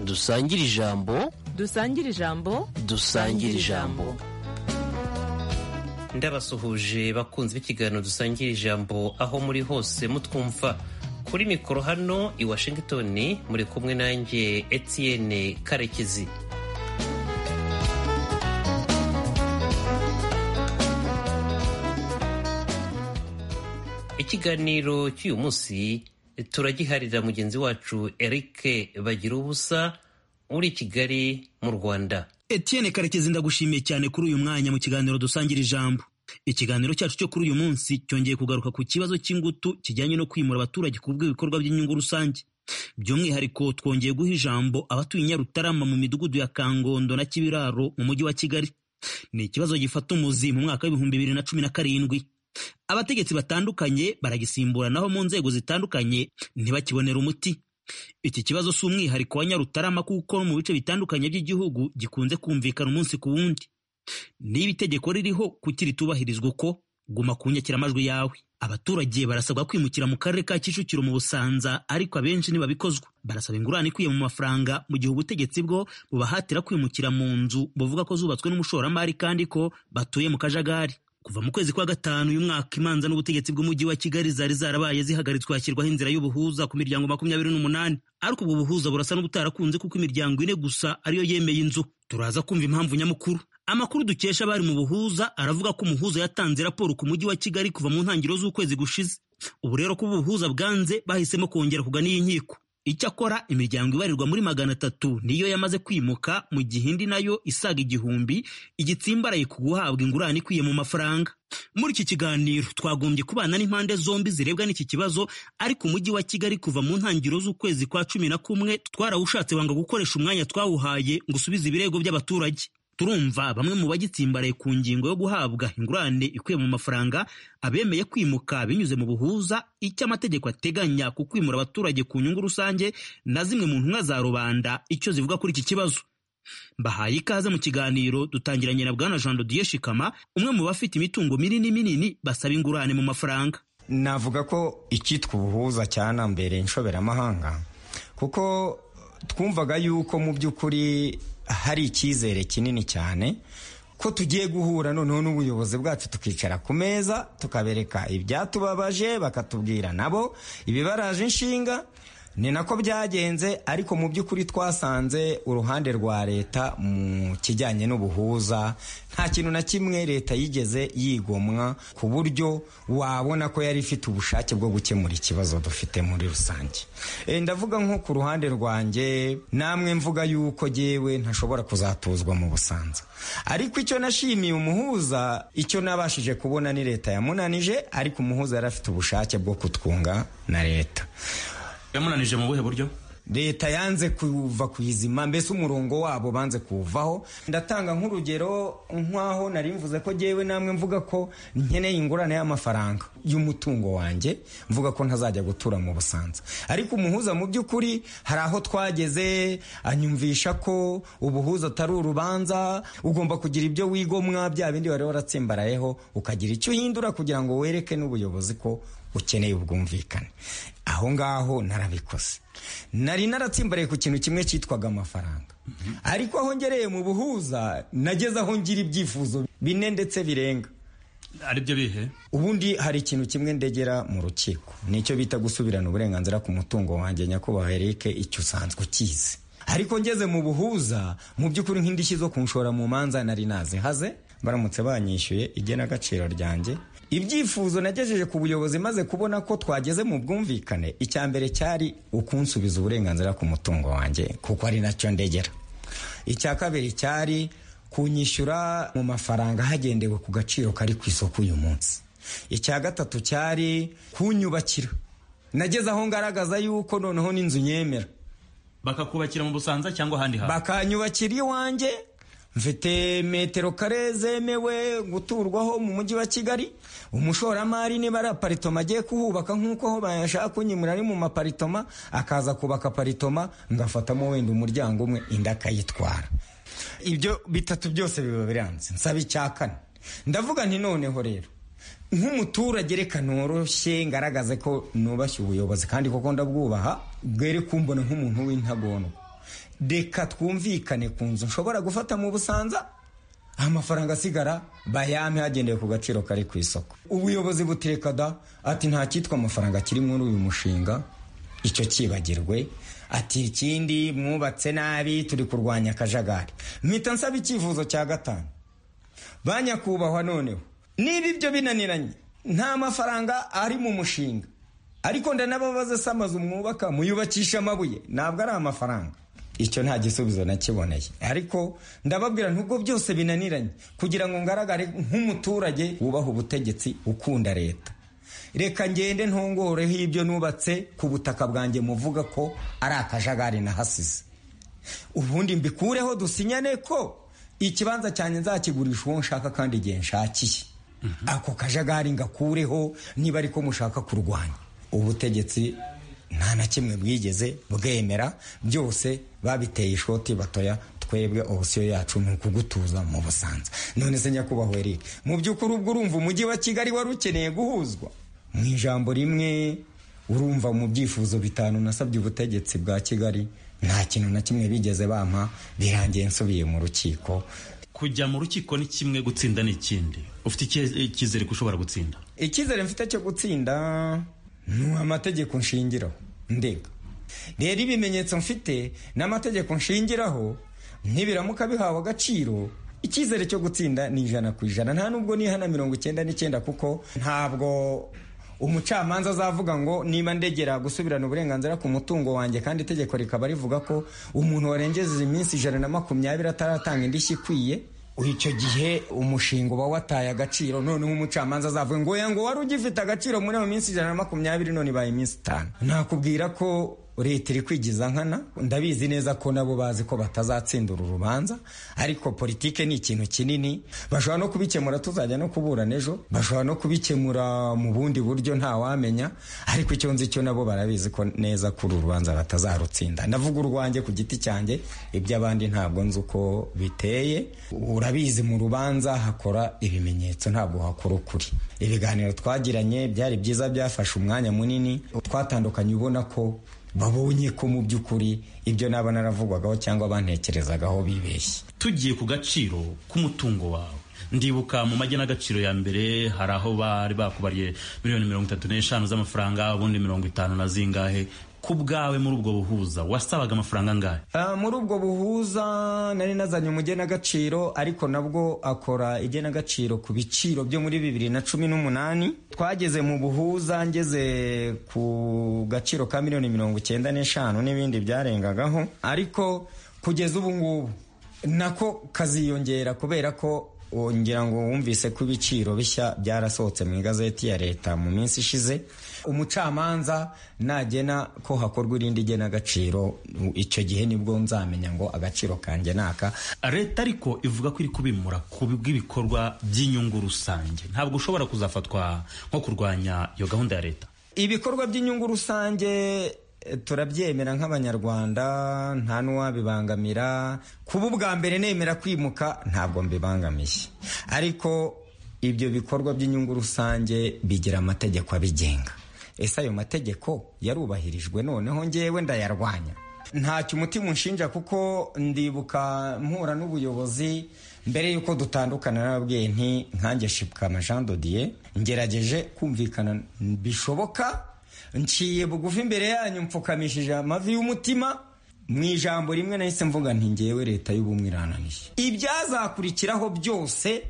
dusangire ijambo dusangire ijambo dusangire ijambo ndabasuhuje bakunze b'ikiganiro dusangira ijambo aho muri hose mutwumva kuri mikoro hano i washington muri kumwe nanjye etienne karekezi ikiganiro cy'uyu munsi turagiharira mugenzi wacu eric bagira ubusa uri kigali mu rwanda Etienne Karekezi ndagushimiye cyane kuri uyu mwanya mu kiganiro dusangira ijambo ikiganiro cyacu cyo kuri uyu munsi cyongeye kugaruka ku kibazo cy'ingutu kijyanye no kwimura abaturage ku bw'ibikorwa by'inyungu rusange by'umwihariko twongeye guha ijambo abatuye Nyarutarama mu midugudu ya Kangondo na Kibiraro mu mujyi wa Kigali ni ikibazo gifata umuzi mu mwaka w'ibihumbi bibiri na cumi na karindwi abategetsi batandukanye baragisimburanaho mu nzego zitandukanye ntibakibonera umuti iki kibazo si umwihariko wa Nyarutarama kuko mu bice bitandukanye by'igihugu gikunze kumvikana umunsi ku wundi niba itegeko ririho kuki ritubahirizwa uko guma ku nyakiramajwi yawe abaturage barasabwa kwimukira mu karere ka Kicukiro mu Busanza ariko abenshi ntibabikozwa barasaba ingurane ikwiye mu mafaranga mu gihe ubutegetsi bwo bubahatira kwimukira mu nzu buvuga ko zubatswe n'umushoramari kandi ko batuye mu kajagari kuva mu kwezi kwa gatanu uyu mwaka imanza n'ubutegetsi bw'umujyi wa kigali zari zarabaye zihagaritswe hashyirwaho inzira y'ubuhuza ku miryango makumyabiri n'umunani ariko ubwo buhuza burasa n'ubutarakunze kuko imiryango ine gusa ariyo yemeye inzu turaza kumva impamvu nyamukuru amakuru dukesha abari mu buhuza aravuga ko umuhuza yatanze raporo ku mujyi wa kigali kuva mu ntangiriro z'ukwezi gushize ubu rero ko ubuhuza bwanze bahisemo kongera kugana iyi nkiko icyakora imiryango ibarirwa muri magana atatu niyo yamaze kwimuka mu gihe indi nayo isaga igihumbi igitsimbaraye ku guhabwa ingurane ikwiye mu mafaranga muri iki kiganiro twagombye kubana n'impande zombi zirebwa n'iki kibazo ariko umujyi wa kigali kuva mu ntangiriro z'ukwezi kwa cumi na kumwe twarawushatse wanga gukoresha umwanya twawuhaye ngo usubize ibirego by'abaturage turumva bamwe mu bagitsimbaraye ku ngingo yo guhabwa ingurane ikwiye mu mafaranga abemeye kwimuka binyuze mu buhuza icyo amategeko ateganya ku kwimura abaturage ku nyungu rusange na zimwe mu ntumwa za rubanda icyo zivuga kuri iki kibazo bahaye ikaze mu kiganiro dutangiranye na bwana jean dodiye shikama umwe mu bafite imitungo minini minini basaba ingurane mu mafaranga navuga ko icyitwa ubuhuza cyanambere inshoberamahanga kuko twumvaga yuko mu by'ukuri hari icyizere kinini cyane ko tugiye guhura noneho n'ubuyobozi bwacu tukicara ku meza tukabereka ibyatubabaje bakatubwira nabo ibibaraje inshinga ni nako byagenze ariko mu by'ukuri twasanze uruhande rwa leta mu kijyanye n'ubuhuza nta kintu na kimwe leta yigeze yigomwa ku buryo wabona ko yari ifite ubushake bwo gukemura ikibazo dufite muri rusange ndavuga nko ku ruhande rwanjye namwe mvuga yuko yewe ntashobora kuzatuzwa mu busanza ariko icyo nashimiye umuhuza icyo nabashije kubona ni leta yamunanije ariko umuhuza yari afite ubushake bwo kutwunga na leta yamunanije mu buhe buryo leta yanze kuva ku izima mbese umurongo wabo banze kuwuvaho ndatanga nk'urugero nk'aho nari mvuze ko yewe namwe mvuga ko nkeneye ingurane y'amafaranga y'umutungo wanjye mvuga ko ntazajya gutura mu busanza ariko umuhuza mu by'ukuri hari aho twageze anyumvisha ko ubuhuza atari urubanza ugomba kugira ibyo wigomwa bya bindi wari waratsimbarayeho ukagira icyo uhindura kugira ngo wereke n'ubuyobozi ko ukeneye ubwumvikane aho ngaho narabikoze nari naratsimbaraye ku kintu kimwe cyitwaga amafaranga ariko aho ngereye mu buhuza nageze aho ngira ibyifuzo bine ndetse birenga ari byo bihe ubundi hari ikintu kimwe ndegera mu rukiko nicyo bita gusubirana uburenganzira ku mutungo wanjye nyakubahwa Eric icyo usanzwe ukizi ariko ngeze mu buhuza mu by'ukuri nk'indishyi zo kunshora mu manza nari nazihaze baramutse banyishyuye igenagaciro ryanjye ibyifuzo nagejeje ku buyobozi maze kubona ko twageze mu bwumvikane icya mbere cyari ukunsubiza uburenganzira ku mutungo wanjye kuko ari nacyo ndegera icya kabiri cyari kunyishyura mu mafaranga hagendewe ku gaciro kari ku isoko uyu munsi icya gatatu cyari kunyubakira nageze aho ngaragaza yuko noneho n'inzu nyemera bakakubakira mu busanza cyangwa ahandi hantu bakanyubakira iwanjye mfite metero kare zemewe guturwaho mu mujyi wa kigali umushoramari niba ari aparitoma agiye kuhubaka nk'uko aho bayashaka kunyimura ari mu maparitoma akaza kubaka aparitoma ngafatamo wenda umuryango umwe inda akayitwara ibyo bitatu byose biba biranze nsaba icya kane ndavuga nti noneho rero nk'umuturage reka noroshye ngaragaze ko nubashye ubuyobozi kandi koko ndabwubaha bwere kumbona nk'umuntu w'intagondwa reka twumvikane ku nzu nshobora gufata mu busanza amafaranga asigara bayame hagendewe ku gaciro kari ku isoko ubuyobozi butereka da ati nta cyitwa amafaranga kiri muri uyu mushinga icyo cyibagirwe ati ikindi mwubatse nabi turi kurwanya akajagari mpita nsaba icyifuzo cya gatanu ba nyakubahwa noneho niba ibyo binaniranye nta mafaranga ari mu mushinga ariko ndanababaza se amazu mwubaka muyubakisha amabuye ntabwo ari amafaranga icyo nta gisubizo nakiboneye ariko ndababwira nubwo byose binaniranye kugira ngo ngaragare nk'umuturage wubaha ubutegetsi ukunda leta reka ngende ntongoreho ibyo nubatse ku butaka bwanjye muvuga ko ari akajagari nahasize ubundi mbikureho dusinyane ko ikibanza cyanjye nzakigurisha uwo nshaka kandi igihe nshakiye ako kajagari ngakureho niba ariko mushaka kurwanya ubutegetsi nta na kimwe bwigeze bwemera byose babiteye ishoti batoya twebwe opsiyo yacu ni ukugutuza mu busanza none se nyakubahwa eric mu by'ukuri ubwo urumva umujyi wa kigali wari ukeneye guhuzwa mu ijambo rimwe urumva mu byifuzo bitanu nasabye ubutegetsi bwa kigali nta kintu na kimwe bigeze bampa birangiye nsubiye mu rukiko kujya mu rukiko ni kimwe gutsinda ni ikindi ufite icyizere ko ushobora gutsinda icyizere mfite cyo gutsinda ni amategeko nshingiraho ndega rero ibimenyetso mfite n'amategeko nshingiraho ntibiramuka bihawe agaciro icyizere cyo gutsinda ni ijana ku ijana nta nubwo nihana mirongo icyenda n'icyenda kuko ntabwo umucamanza azavuga ngo niba ndegera gusubirana uburenganzira ku mutungo wanjye kandi itegeko rikaba rivuga ko umuntu warengeje iminsi ijana na makumyabiri ataratanga indishyi ikwiye icyo gihe umushinga uba wataye agaciro noneho umucamanza azavuga ngo ngo wari ugifite agaciro muri iyo minsi ijana na makumyabiri none ibaye iminsi itanu nakubwira ko leta iri kwigiza nkana ndabizi neza ko nabo bazi ko batazatsindura urubanza ariko politike ni ikintu kinini bashobora no kubikemura tuzajya no kuburana ejo bashobora no kubikemura mu bundi buryo ntawamenya ariko icyo nzi cyo nabo barabizi ko neza ko uru rubanza batazarutsinda ndavuga urwanjye ku giti cyanjye iby'abandi ntabwo nzi uko biteye urabizi mu rubanza hakora ibimenyetso ntabwo hakora ukuri ibiganiro twagiranye byari byiza byafashe umwanya munini twatandukanye ubona ko babonye ko mu by'ukuri ibyo naba naravugwagaho cyangwa bantekerezagaho bibeshye tugiye ku gaciro k'umutungo wawe ndibuka mu majyana agaciro ya mbere hari aho bari bakubariye miliyoni mirongo itatu n'eshanu z'amafaranga ubundi mirongo itanu na zingahe ku bwawe muri ubwo buhuza wasabaga amafaranga angahe muri ubwo buhuza nari nazanye umugenagaciro ariko nabwo akora igenagaciro ku biciro byo muri bibiri na cumi n'umunani twageze mu buhuza ngeze ku gaciro ka miliyoni mirongo icyenda n'eshanu n'ibindi byarengagaho ariko kugeza ubu ngubu nako kaziyongera kubera ko ngira ngo wumvise ko ibiciro bishya byarasohotse mu igazeti ya leta mu minsi ishize umucamanza nagena ko hakorwa irindi genagaciro icyo gihe nibwo nzamenya ngo agaciro kanjye naka leta ariko ivuga ko iri kubimura ku bw'ibikorwa by'inyungu rusange ntabwo ushobora kuzafatwa nko kurwanya iyo gahunda ya leta ibikorwa by'inyungu rusange turabyemera nk'abanyarwanda nta n'uwabibangamira kuba ubwa mbere nemera kwimuka ntabwo mbibangamiye ariko ibyo bikorwa by'inyungu rusange bigira amategeko abigenga ese ayo mategeko yarubahirijwe noneho ngewe ndayarwanya ntacyo umutima unshinja kuko ndibuka mpura n'ubuyobozi mbere y'uko dutandukana n'ababyeyi nti nkange shipukama jean dodiye ngerageje kumvikana bishoboka nciye bugufi imbere yanyu mpfukamishije amavi y'umutima mu ijambo rimwe nahise mvuga nti ngewe leta y'ubumwe irananiye ibyazakurikiraho byose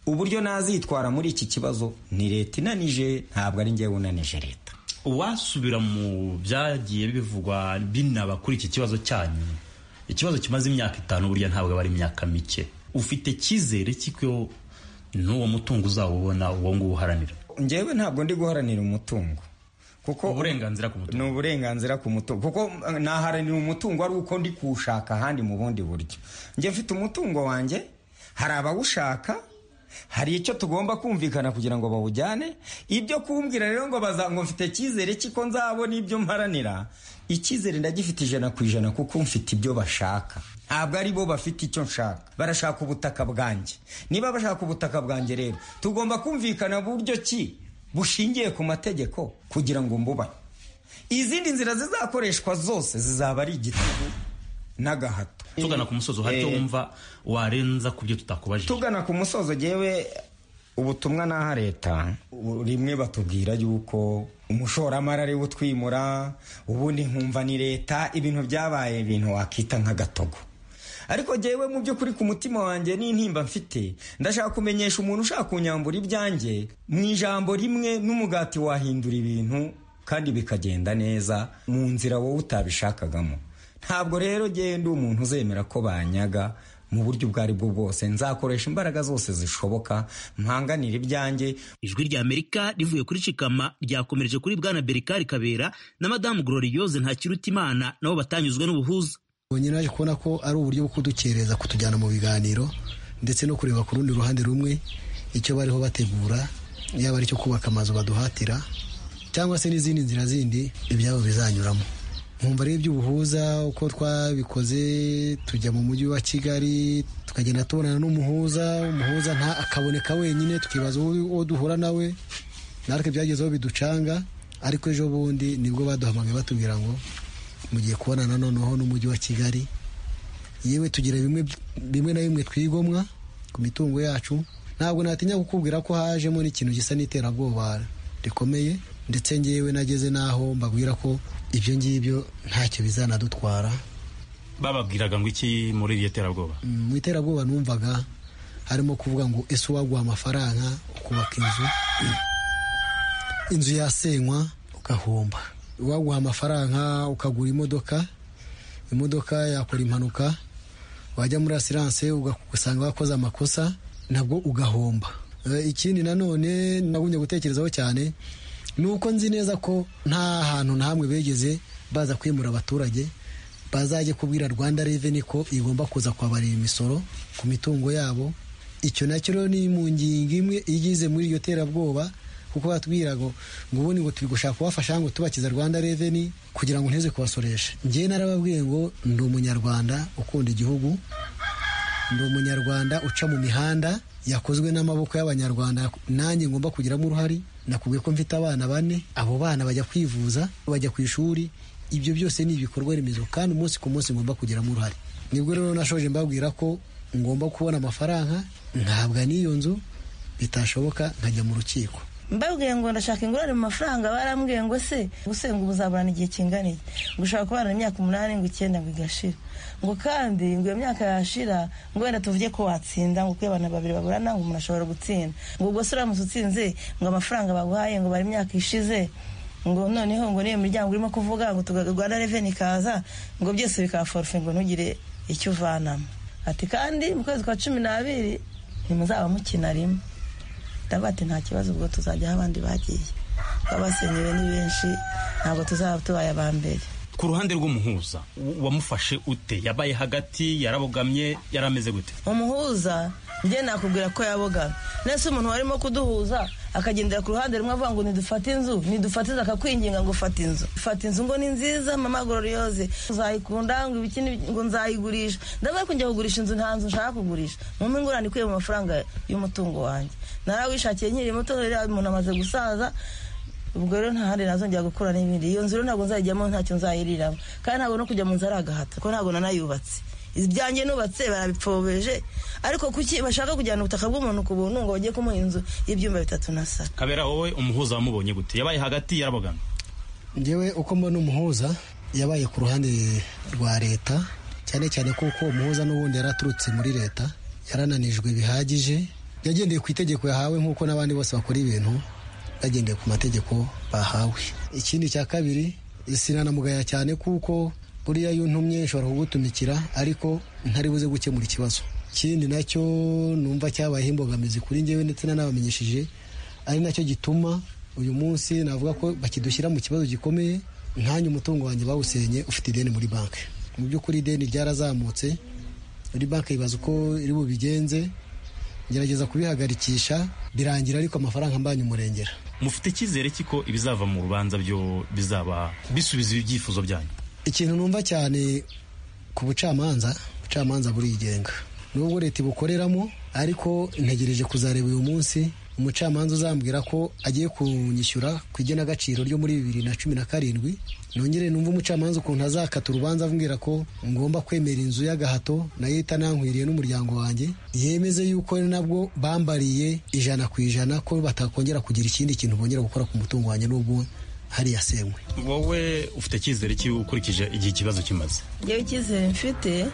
uburyo nazitwara muri iki kibazo ni leta inanije ntabwo ari ngewe unanije leta wasubira mu byagiye bivugwa binaba kuri iki kibazo cyanyu ikibazo kimaze imyaka itanu burya ntabwo aba ari imyaka mike ufite icyizere cy'uko n'uwo mutungo uzawubona uwo nguwo uharanira ngewe ntabwo ndi guharanira umutungo kuko uburenganzira ku mutungo ni uburenganzira ku mutungo kuko naharanira umutungo ari uko ndi kuwushaka ahandi mu bundi buryo njye mfite umutungo wanjye hari abawushaka hari icyo tugomba kumvikana kugira ngo bawujyane ibyo kumbwira rero ngo ngo mfite icyizere cy'iko nzabona ibyo mparanira icyizere ndagifite ijana ku ijana kuko mfite ibyo bashaka ntabwo ari bo bafite icyo nshaka barashaka ubutaka bwanjye niba bashaka ubutaka bwanjye rero tugomba kumvikana buryo ki bushingiye ku mategeko kugira ngo mbubane izindi nzira zizakoreshwa zose zizaba ari igitugu n'agahato tugana ku musozi hari icyo Eh. wumva warenza ku byo tutakubajije tugana ku musozo yewe ubutumwa n'aha leta u- rimwe batubwira yuko umushoramari ari we utwimura ubundi nkumva ni leta ibintu byabaye ibintu wakita nk'agatogo ariko jyewe mu by'ukuri ku mutima wanjye n'intimba mfite ndashaka kumenyesha umuntu ushaka kunyambura ibyanjye mu ijambo rimwe n'umugati wahindura ibintu kandi bikagenda neza mu nzira wowe utabishakagamo ntabwo rero njyewe ndi umuntu uzemera ko banyaga mu buryo ubwo aribwo bwose nzakoresha imbaraga zose zishoboka mpanganira ibyanjye ijwi rya amerika rivuye kuri cikama ryakomereje kuri bwana berikari kabera na madamu gloriose ntakirutimana nabo batanyuzwe n'ubuhuza ubonye naje kubona ko ari uburyo bwo kudukereza kutujyana mu biganiro ndetse no kureba ku rundi ruhande rumwe icyo bariho bategura yaba ari icyo kubaka amazu baduhatira cyangwa se n'izindi nzira zindi ibyabo bizanyuramo nkumva ari iby'ubuhuza uko twabikoze tujya mu mujyi wa kigali tukagenda tubonana n'umuhuza umuhuza nta akaboneka wenyine tukibaza uwo uwo duhura nawe natwe byagezeho biducanga ariko ejo bundi nibwo baduhamagaye batubwira ngo mugiye kubonana noneho n'umujyi wa kigali yewe tugira bimwe bimwe na bimwe twigomwa ku mitungo yacu ntabwo natinya kukubwira ko hajemo n'ikintu gisa n'iterabwoba rikomeye ndetse ngewe nageze n'aho mbabwira ko ibyo ngibyo ntacyo bizanadutwara bababwiraga ngo iki muri iryo terabwoba Mm, mu iterabwoba numvaga harimo kuvuga ngo ese uwaguha amafaranga ukubaka inzu inzu yasenywa ugahomba uwaguha amafaranga ukagura imodoka imodoka yakora impanuka wajya muri asiranse ugasanga wakoze amakosa nabwo ugahomba Eh, ikindi nanone nagumye gutekerezaho cyane ni uko nzi neza ko nta hantu na hamwe begeze baza kwimura abaturage bazajya kubwira rwanda reveni ko igomba kuza kwabarira imisoro ku mitungo yabo icyo nacyo rero ni mu ngingo imwe igize muri iryo terabwoba kuko batubwira ngo ngo ubundi ngo turi gushaka kubafasha ngo tubakiza rwanda reveni kugira ngo nteze kubasoresha njyewe narababwiye ngo ndi umunyarwanda ukunda igihugu ndi umunyarwanda uca mu mihanda yakozwe n'amaboko y'abanyarwanda nanjye ngomba kugiramo uruhare nakubwiye ko mfite abana bane abo bana bajya kwivuza bajya ku ishuri ibyo byose ni ibikorwa remezo kandi umunsi ku munsi ngomba kugiramo uruhare nibwo rero nashoje mbabwira ko ngomba kubona amafaranga ntabwa n'iyo nzu bitashoboka nkajya mu rukiko mbabwiye ngo ndashaka ingurane mu mafaranga barambwiye ngo se gusenga ubu uzaburana igihe kingana iki ngo ushobora kubana imyaka umunani ngo icyenda ngo igashira ngo kandi ngo iyo myaka yashira ngo wenda tuvuge ko watsinda ngo kuko iyo abantu babiri baburana ngo umuntu ashobora gutsinda ngo ubwo se uramutse utsinze ngo amafaranga baguhaye ngo bari imyaka ishize ngo noneho ngo n'iyo miryango irimo kuvuga ngo tugaga rwanda reveni ikaza ngo byose bikaba forufe ngo ntugire icyo uvanamo ati kandi mu kwezi kwa cumi n'abiri ntimuzaba mukina rimwe ndavuga ati nta kibazo ubwo tuzajya aho abandi bagiye baba basenyewe ni benshi ntabwo tuzaba tubaye aba mbere ku ruhande rw'umuhuza w- wamufashe ute yabaye hagati yarabogamye yarameze gute umuhuza njye nakubwira ko yabogamye nese umuntu warimo kuduhuza akagendera ku ruhande rumwe avuga ngo nidufate inzu nidufate inzu akakwinginga ngo fata inzu fata inzu ngo ni nziza mama gororiyoze uzayikunda ngo ibiki n'ibi- ngo nzayigurisha ndavuga ko njya kugurisha inzu nta nzu nshaka kugurisha mumpe ingurane ikwiye mu mafaranga y'umutungo wanjye narawishakiye nkiri muto rero umuntu amaze gusaza ubwo rero nta handi nazongera gukora n'ibindi iyo nzu rero ntabwo nzayijyamo ntacyo nzayiriramo kandi ntabwo no kujya mu nzu ari agahato kuko ntabwo nanayubatse ibyanjye nubatse barabipfobeje ariko kuki bashaka kujyana ubutaka bw'umuntu ku buntu ngo bajye kumuha inzu y'ibyumba bitatu na saro kabera wowe umuhuza wamubonye gute yabaye hagati yarabogamye njyewe uko mbona umuhuza yabaye ku ruhande rwa leta cyane cyane kuko uwo muhuza n'ubundi yari aturutse muri leta yarananijwe bihagije yagendeye ku itegeko yahawe nk'uko n'abandi bose bakora ibintu bagendeye ku mategeko bahawe ikindi cya kabiri sinanamugaya cyane kuko buriya iyo untumye nshobora kugutumikira ariko ntari buze gukemura ikibazo ikindi nacyo numva cyabayeho imbogamizi kuri njyewe ndetse nanabamenyesheje ari nacyo gituma uyu munsi navuga ko bakidushyira mu kibazo gikomeye nkanjye umutungo wanjye bawusenye ufite ideni muri banki mu by'ukuri ideni ryarazamutse muri banki yibaza uko iri bubigenze ngerageza kubihagarikisha birangira ariko amafaranga mbanye umurengera mufite icyizere kiko ibizava mu rubanza byo bizaba bisubiza ibyifuzo byanyu ikintu numva cyane ku bucamanza ubucamanza burigenga nubwo leta ibukoreramo ariko ntegereje kuzareba uyu munsi umucamanza uzambwira ko agiye kunyishyura ku igenagaciro ryo muri bibiri na cumi na karindwi nongere numva umucamanza ukuntu azakata urubanza ambwira ko ngomba kwemera inzu y'agahato nayo itanankwiriye n'umuryango wanjye yemeze yuko nabwo bambariye ijana ku ijana ko batakongera kugira ikindi kintu bongera gukora ku mutungo wanjye n'ubwo hariya senkwe wowe ufite icyizere cy'uko ukurikije igihe ikibazo kimaze ngewe icyizere mfite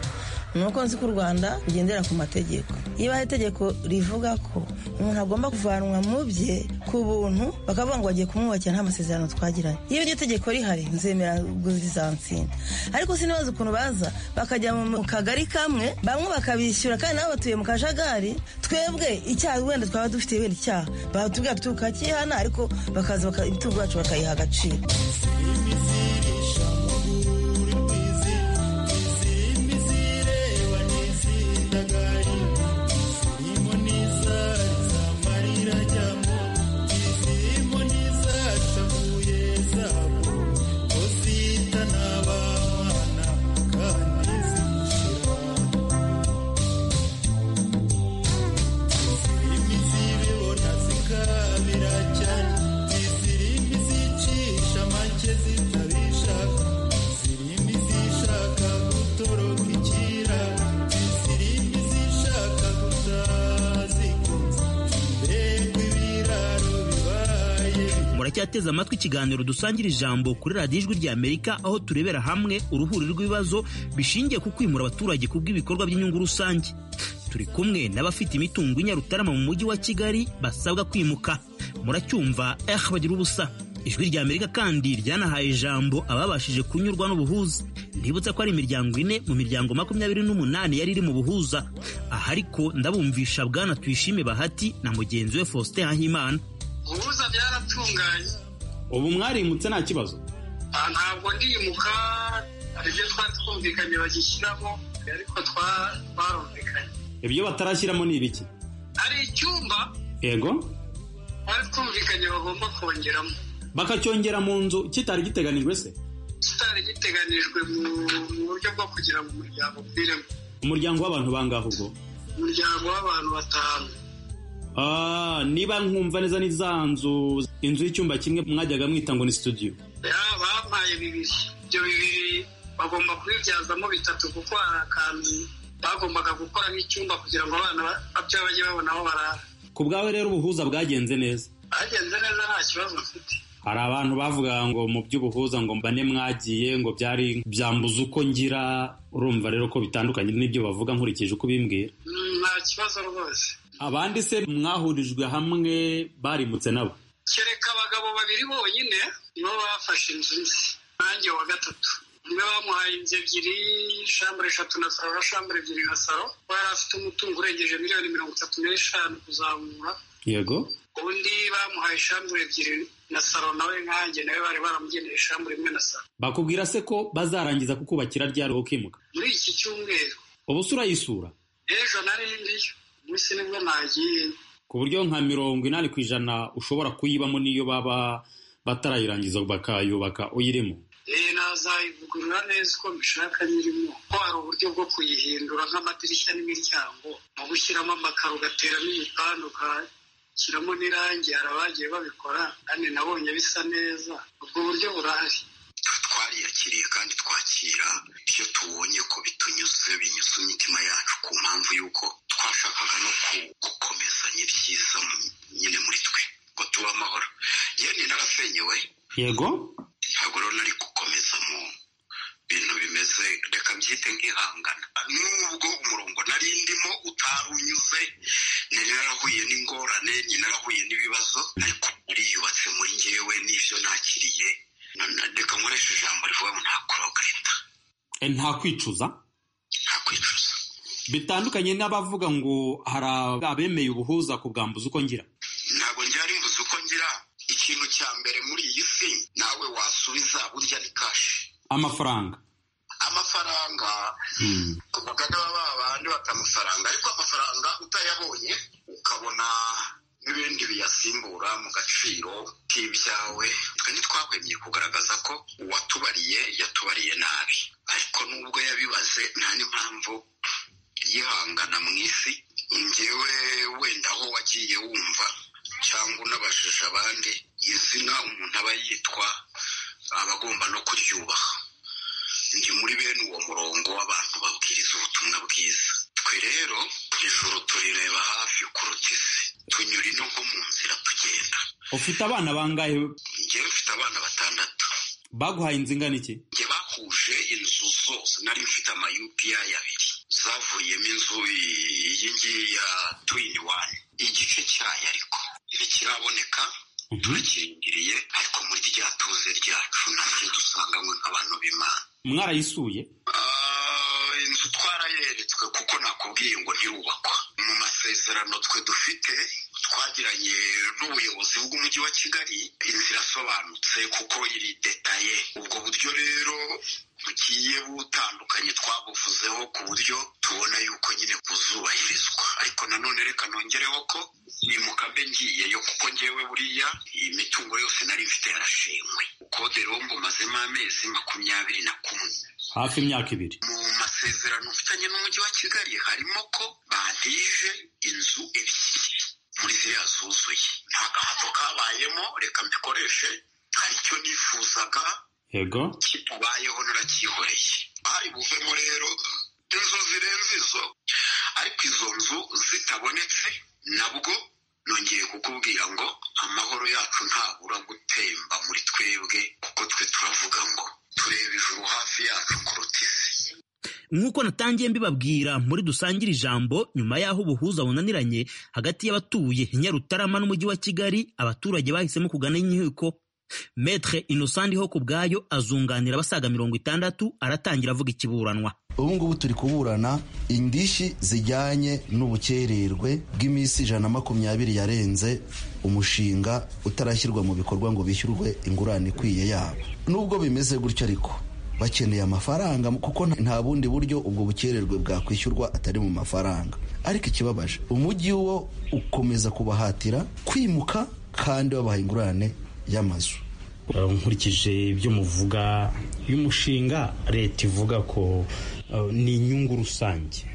ni uko nzi ko u rwanda rugendera ku mategeko iyo hari itegeko rivuga ko umuntu agomba kuvanwa mu bye ku buntu bakavuga ngo bagiye kumwubakira nta masezerano twagiranye iyo iryo tegeko rihari nzemera guzizansinda ariko sinibaza ukuntu baza bakajya mu kagari kamwe bamwe bakabishyura kandi nabo batuye mu kajagari twebwe icyaha wenda twaba dufite wenda icyaha batubwira tuti tukakihana ariko bakaza baka- imitungo yacu bakayiha agaciro muracyateze amatwi ikiganiro dusangira ijambo kuri radiyo ijwi ry'amerika aho turebera hamwe uruhuri rw'ibibazo bishingiye ku kwimura abaturage ku bw'ibikorwa by'inyungu rusange turi kumwe n'abafite imitungo inyarutarama mu mujyi wa kigali basabwa kwimuka muracyumva eh bagira ubusa ijwi ry'amerika kandi ryanahaye ijambo ababashije kunyurwa n'ubuhuza ndibutsa ko ari imiryango ine mu miryango makumyabiri n'umunani yari iri mu buhuza aha ariko ndabumvisha bwana tuyishime bahati na mugenzi we faustin hahimana ubuza byaratunganye ubu mwarimutse nta kibazo Ah, ntabwo ndimuka hari ibyo twari twumvikanye bagishyiramo ariko twa- twarumvikanye ibyo batarashyiramo ni ibiki hari icyumba yego twari twumvikanye bagomba kongeramo bakacyongera mu nzu kitari giteganijwe se kitari giteganijwe mu mu buryo bwo kugira ngo umuryango ukwiremo umuryango w'abantu bangahe ubwo umuryango w'abantu batanu Ah, niba nkumva neza ni za nzu inzu y'icyumba kimwe mwajyaga mwita ngo ni studio Ya, bampaye bibiri ibyo bibiri bagomba kubibyazamo bitatu kuko hari akantu bagombaga gukora nk'icyumba kugira ngo abana ba- bapfa bajye babona aho barara ku bwawe rero ubuhuza bwagenze neza bagenze neza nta kibazo mfite hari abantu bavuga ngo mu by'ubuhuza ngo mbane mwagiye ngo byari byambuza uko ngira urumva rero ko bitandukanye n'ibyo bavuga nkurikije uko ubimbwira Mm, nta kibazo rwose abandi se mwahurijwe hamwe barimutse nabo kereka abagabo babiri bonyine nibo bafashe inzu nzi nanjye wa gatatu niwe bamuhaye inzu ebyiri shambure eshatu na saro na shambure ebyiri na saro we yari afite umutungo urengeje miliyoni mirongo itatu n'eshanu kuzamura yego undi bamuhaye shambure ebyiri na saro nawe nkanjye nawe bari baramugeneye shambure imwe na saro bakubwira se ko bazarangiza kukubakira ryari ukimuka muri iki cyumweru ubu se urayisura ejo narindiyo munsi nibwo nagiye ku buryo nka mirongo inani ku ijana ushobora kuyibamo n'iyo baba batarayirangiza bakayubaka uyirimo Eh, nazayivugurura neza uko mbishaka nyirimo ko hari uburyo bwo kuyihindura nk'amadirishya n'imiryango mu gushyiramo amakaro ugateramo ibipande ugashyiramo n'irangi hari abagiye babikora kandi nabonye bisa neza ubwo buryo burahari twariyakiriye kandi twakira iyo tubonye ko bitunyuze binyuze imitima yacu ku mpamvu y'uko twashakaga no ku- gukomezanya ibyiza mu- nyine muri twe ngo tube amahoro yewe narasenyewe yego ntabwo rero nari gukomeza mu bintu bimeze reka mbyite nk'ihangana nubwo umurongo nari ndimo utari unyuze nari narahuye n'ingorane nari narahuye n'ibibazo ariko uriyubatse muri ngewe n'ibyo nakiriye na- na- reka nkoreshe ijambo rivuga ngo nta kurogahita E, nta kwicuza nta kwicuza bitandukanye n'abavuga ngo hari abemeye ubuhuza ku bwambuzi uko ngira ntabwo njyari mbuze uko ngira ikintu cya mbere muri iyi si nawe wasubiza burya ni kashi amafaranga amafaranga Hmm. kuvuga n'aba bandi bata amafaranga ariko amafaranga utayabonye ukabona n'ibindi biyasimbura mu gaciro k'ibyawe twe ntitwahwemye kugaragaza ko uwatubariye yatubariye nabi ariko nubwo yabibaze nta n'impamvu yihangana mu isi ngewe wenda aho wagiye wumva cyangwa unabajije abandi izina umuntu aba yitwa aba agomba no kuryubaha ni muri bene uwo murongo w'abantu babwiriza ubutumwa bwiza twe rero ijoro turireba hafi kuruta isi tunyura ino nko mu nzira tugenda ufite abana bangahe njyewe mfite abana batandatu baguhaye inzu ingana iki njye bahuje inzu zose nari mfite ama UPI abiri zavuyemo inzu iyi ngiyi ya twini wani igice cyayo ariko ntikiraboneka turakirindiriye ariko muri rya tuze ryacu naryo dusangamo nk'abantu b'imana mwarayisuye Ah, inzu twarayeretswe kuko nakubwiye ngo ntirubakwa mu masezerano twe dufite twagiranye n'ubuyobozi bw'umujyi wa kigali inzira irasobanutse kuko iri detaye ubwo buryo rero bugiye butandukanye twabuvuzeho ku buryo tubona yuko nyine buzubahirizwa ariko nanone reka nongereho ko nimukabe ngiyeyo kuko ngewe buriya iyi mitungo yose nari mfite yarashimwe kode rero mbumazemo amezi makumyabiri na kumwe hafi imyaka ibiri mu masezerano mfitanye n'umujyi wa kigali harimo ko bantije inzu ebyiri muri ziriya zuzuye nta gahato kabayemo reka mbikoreshe hari icyo nifuzaga yego kitubayeho naracyihoreye bari buvemo rero inzu zirenze izo ariko izo nzu zitabonetse nabwo nongeye kukubwira ngo amahoro yacu ntabura gutemba muri twebwe kuko twe turavuga ngo tureba ijuru hafi yacu kuruta isi nk'uko natangiye mbibabwira muri dusangire ijambo nyuma y'aho ubuhuza bunaniranye hagati y'abatuye nyarutarama n'umujyi wa kigali abaturage bahisemo kugana inkiko metre innocent ho ku bwayo azunganira abasaga mirongo itandatu aratangira avuga ikiburanwa ubu ngubu turi kuburana indishyi zijyanye n'ubukererwe bw'iminsi ijana na makumyabiri yarenze umushinga utarashyirwa mu bikorwa ngo bishyurwe ingurane ikwiye yabo nubwo bimeze gutyo ariko bakeneye amafaranga kuko nta- nta bundi buryo ubwo bukererwe bwakwishyurwa atari mu mafaranga ariko ikibabaje umujyi wo ukomeza kubahatira kwimuka kandi babaha ingurane y'amazu Uh, nkurikije ibyo muvuga y'umushinga leta ivuga ko uh, ni inyungu rusange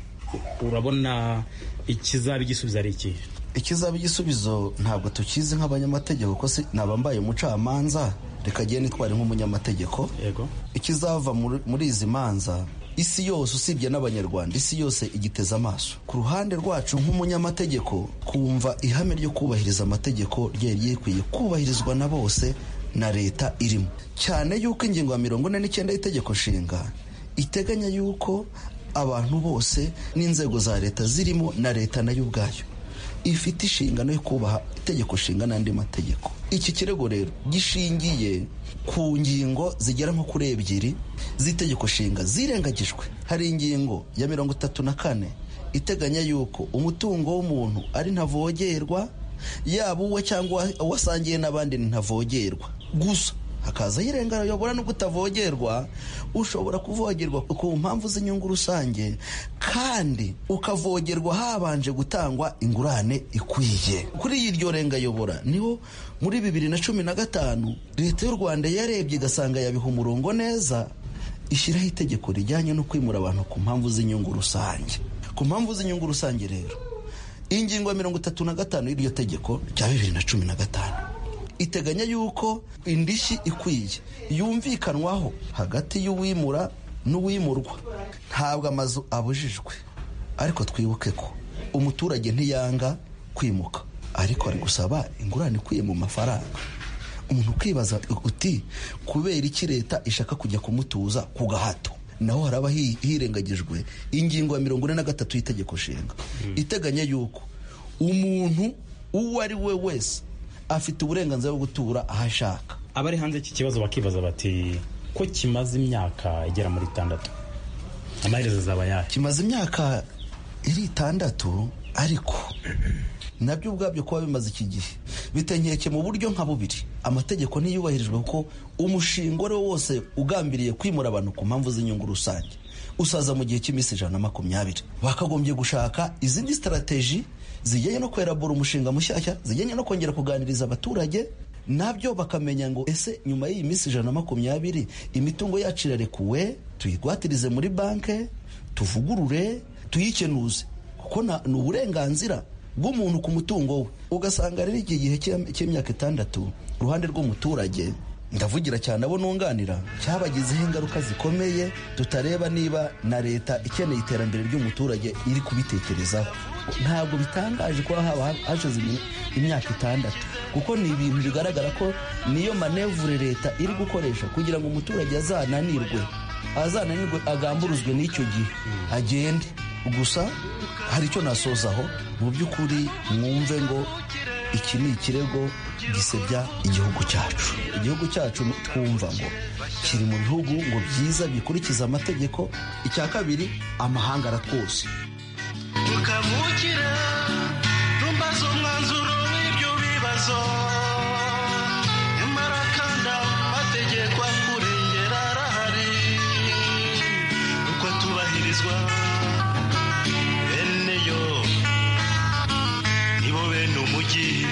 urabona ikizaba igisubizo ari ikihe ikizaba igisubizo ntabwo tukizi nk'abanyamategeko ko si nabambaye umucamanza reka agende nitware nk'umunyamategeko yego ikizava muri- muri izi manza isi yose usibye n'abanyarwanda isi yose igiteze amaso ku ruhande rwacu nk'umunyamategeko kumva ihame ryo kubahiriza amategeko ryari rikwiye kubahirizwa na bose na leta irimo cyane yuko ingingo ya mirongo ine n'icyenda y'itegeko nshinga iteganya yuko abantu bose n'inzego za leta zirimo na leta nayo ubwayo ifite inshingano yo kubaha itegeko nshinga n'andi mategeko iki kirego rero gishingiye ku ngingo zigera nko kuri ebyiri z'itegeko nshinga zirengagijwe hari ingingo ya mirongo itatu na kane iteganya yuko umutungo w'umuntu ari ntavogerwa yaba uwe cyangwa uwo asangiye n'abandi ni ntavogerwa gusa hakaza irengero yobora no kutavogerwa ushobora kuvogerwa ku mpamvu z'inyungu rusange kandi ukavogerwa habanje gutangwa ingurane ikwiye kuri iryo renga yobora niho muri bibiri na cumi na gatanu leta y'u rwanda yarebye igasanga yabiha umurongo neza ishyiraho itegeko rijyanye no kwimura abantu ku mpamvu z'inyungu rusange ku mpamvu z'inyungu rusange rero ingingo ya mirongo itatu na gatanu y'iryo tegeko rya bibiri na cumi na gatanu iteganya yuko indishyi ikwiye yumvikanwaho hagati y'uwimura n'uwimurwa ntabwo amazu abujijwe ariko twibuke ko umuturage ntiyanga kwimuka ariko ari gusaba ingurane ikwiye mu mafaranga umuntu ukibaza uti kubera iki leta ishaka kujya kumutuza ku gahato naho haraba hi- hirengagijwe ingingo ya mirongo ine na gatatu y'itegeko nshinga iteganya yuko umuntu uwo ari we wese afite uburenganzira bwo gutura aho ashaka abari hanze iki kibazo bakibaza bati ko kimaze imyaka igera muri itandatu amaherezo azaba yayo kimaze imyaka iri itandatu ariko nabyo ubwabyo kuba bimaze iki gihe bitenkeke mu buryo nka bubiri amategeko ntiyubahirijwe kuko umushinga uwo ari wo wose ugambiriye kwimura abantu ku mpamvu z'inyungu rusange usaza mu gihe cy'iminsi ijana na makumyabiri bakagombye gushaka izindi sitarategi zijyanye no kwerabura umushinga mushyashya zijyanye no kongera kuganiriza abaturage nabyo bakamenya ngo ese nyuma y'iyi minsi ijana na makumyabiri imitungo yacu irarekuwe tuyigwatirize muri banke tuvugurure tuyikenuze kuko na- ni uburenganzira bw'umuntu ku mutungo we ugasanga rero iki gihe cy'im- cy'imyaka itandatu uruhande rw'umuturage ndavugira cyane abo nunganira cyabagizeho ingaruka zikomeye tutareba niba na leta ikeneye iterambere ry'umuturage iri kubitekerezaho ntabwo bitangaje kuba haba hashize imi- imyaka itandatu kuko ni ibintu bigaragara ko niyo manevure leta iri gukoresha kugira ngo umuturage azananirwe azananirwe agamburuzwe n'icyo gihe agende gusa hari icyo nasozaho mu by'ukuri mwumve ngo iki ni ikirego gisebya igihugu cyacu igihugu cyacu twumva ngo kiri mu bihugu ngo byiza bikurikiza amategeko icya kabiri amahanga aratwose tukavukira rumbaza umwanzuro w'ibyo bibazo nyamara kandi amategeko kurengera arahari uko atubahirizwa bene yo nibo bene umujyi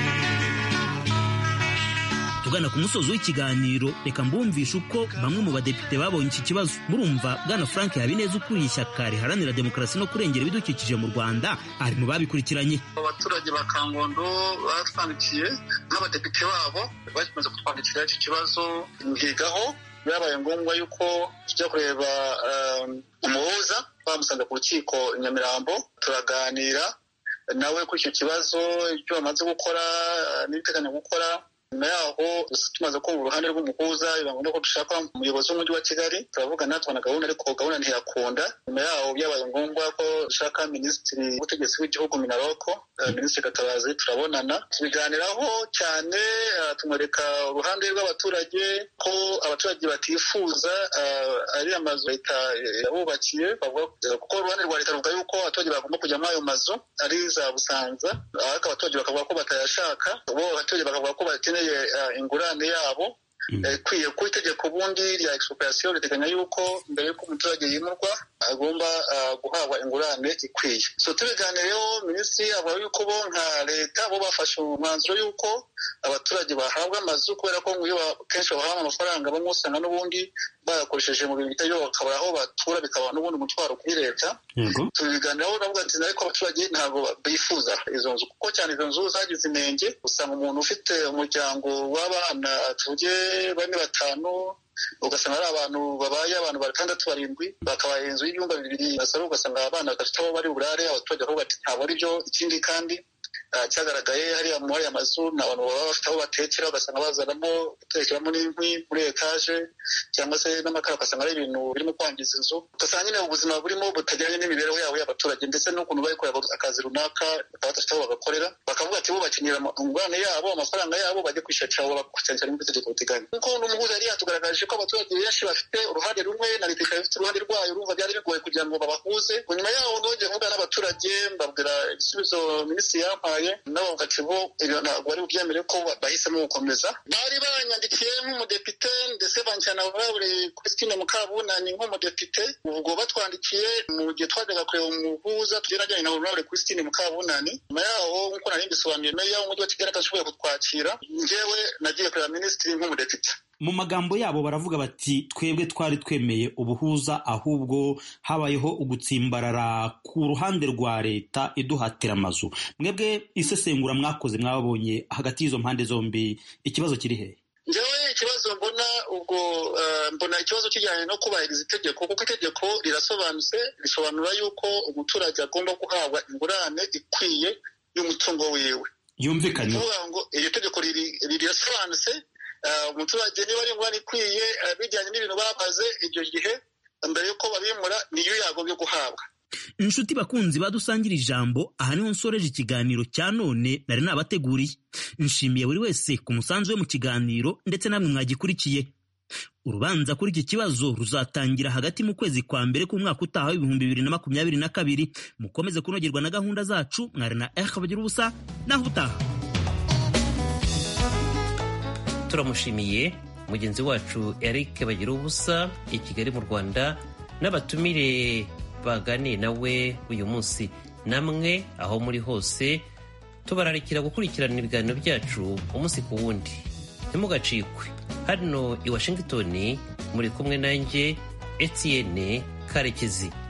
tugana ku musozo w'ikiganiro reka mbumvishe uko bamwe mu badepite babonye iki kibazo murumva bwana frank habineza ukuriye ishyaka riharanira demokarasi no kurengera ibidukikije mu rwanda ari mu babikurikiranye abaturage ba kangondo batwandikiye n'abadepite babo bakomeza kutwandikira iki kibazo mbigaho byabaye ngombwa yuko tujya kureba um, umuhuza bamusanze ku rukiko i nyamirambo turaganira nawe kuri icyo kibazo ibyo bamaze gukora eh, n'ibiteganya gukora nyuma yaho tumaze kumva uruhande rw'umuhuza ibanga ko dushaka umuyobozi w'umujyi wa kigali turavugana tubona gahunda ariko gahunda ntiyakunda nyuma yaho byabaye ngombwa ko dushaka minisitiri w'ubutegetsi w'igihugu minaroko eh, minisitiri gatabazi turabonana tubiganiraho cyane eh, tumwereka uruhande rw'abaturage ko abaturage batifuza eh, ari amazu leta eh, yabubakiye bavuga eh, kuko uruhande rwa leta ruvuga yuko abaturage bagomba kujyamo ayo mazu ari za busanza ariko abaturage bakavuga ko batayashaka bo abaturage bakavuga ko bakeneye eh, ingurane yabo Eh, kwiye ku itegeko ubundi rya expropriation riteganya yuko mbere y'uko umuturage yimurwa agomba ah, guhabwa ingurane ikwiye so tubiganireho minisitiri avuga yuko bo nka leta bo bafashe umwanzuro yuko abaturage bahabwa amazu kubera ko ngo iyo ba- kenshi bahabwa amafaranga bamwe usanga n'ubundi bayakoresheje mu bintu bitari byo bakabura aho batura bikaba n'ubundi umutwaro kuri leta tubiganiraho navuga ati ariko abaturage ntabwo bifuza izo nzu kuko cyane izo nzu zagize inenge usanga umuntu ufite umuryango w'abana tuvuge bane batanu ugasanga ari abantu babaye abantu batandatu barindwi bakabaye inzu y'ibyumba bibiri basara ugasanga abana badafite aho bari burare abaturage aho bati ntabwo ari byo ikindi kandi ah, cyagaragaye hariya muri aya mazu ni abantu baba bafite aho batekera ugasanga bazanamo gutekeramo n'inkwi muri etaje cyangwa se n'amakara ugasanga ari ibintu birimo kwangiza inzu ugasanga nyine ubuzima burimo butajyanye n'imibereho yabo y'abaturage ndetse n'ukuntu bari kureba akazi runaka bakaba badafite aho bagakorera bakavuga ati bo bakenera ama- ingurane yabo amafaranga yabo bajye kwishakica aho bakusangira n'ibyo itegeko biteganya kuko n'umuhuza yari yatugaragaje ko abaturage benshi bafite uruhande rumwe na leta ikaba ifite uruhande rwayo urumva byari bigoye kugira ngo babahuze nyuma yaho nongeye kuvugana n'abaturage mbabwira ibisubizo minisitiri yampaye n'abavuga ati bo ibyo ntabwo bari bubyemere ko bahisemo gukomeza bari banyandikiye nk'umudepite ndetse banjyana buri Christine Mukabunani nk'umudepite ubwo batwandikiye mu gihe twajyaga kureba umuhuza tugiye najyanye na honorable Christine Mukabunani nyuma yaho nk'uko nari mbisobanuriye meya w'umujyi wa Kigali atashoboye kutwakira njyewe nagiye kureba minisitiri nk'umudepite mu magambo yabo baravuga bati twebwe twari twemeye ubuhuza ahubwo habayeho ugutsimbarara ku ruhande rwa leta iduhatira amazu mwebwe isesengura mwakoze mwabonye hagati y'izo mpande zombi ikibazo kiri hehe njyewe ikibazo mbona ubwo eh, mbona ikibazo kijyanye no kubahiriza itegeko kuko itegeko rirasobanutse risobanura yuko umuturage agomba guhabwa ingurane ikwiye y'umutungo wiwe yumvikanye kuvuga ngo iryo tegeko riri- rirasobanutse eh, umuturage niba ari ingurane ikwiye eh, bijyanye n'ibintu bamaze iryo gihe mbere y'uko babimura niyo yagombye guhabwa inshuti bakunzi badusangira ijambo aha niho nsoreje ikiganiro cya none nari nabateguriye nshimiye buri wese ku musanzu we mu kiganiro ndetse namwe mwagikurikiye urubanza kuri iki kibazo ruzatangira hagati mu kwezi kwa mbere k'umwaka utaha w'ibihumbi bibiri na makumyabiri na kabiri mukomeze kunogerwa na gahunda zacu mwari na eha bagira ubusa naho utaha turamushimiye mugenzi wacu eric bagira ubusa i kigali mu rwanda n'abatumire baganiye nawe uyu munsi namwe aho muri hose tubararikira gukurikirana ibiganiro byacu umunsi ku wundi ntimugacikwe hano i washington muri kumwe nanjye etienne karekezi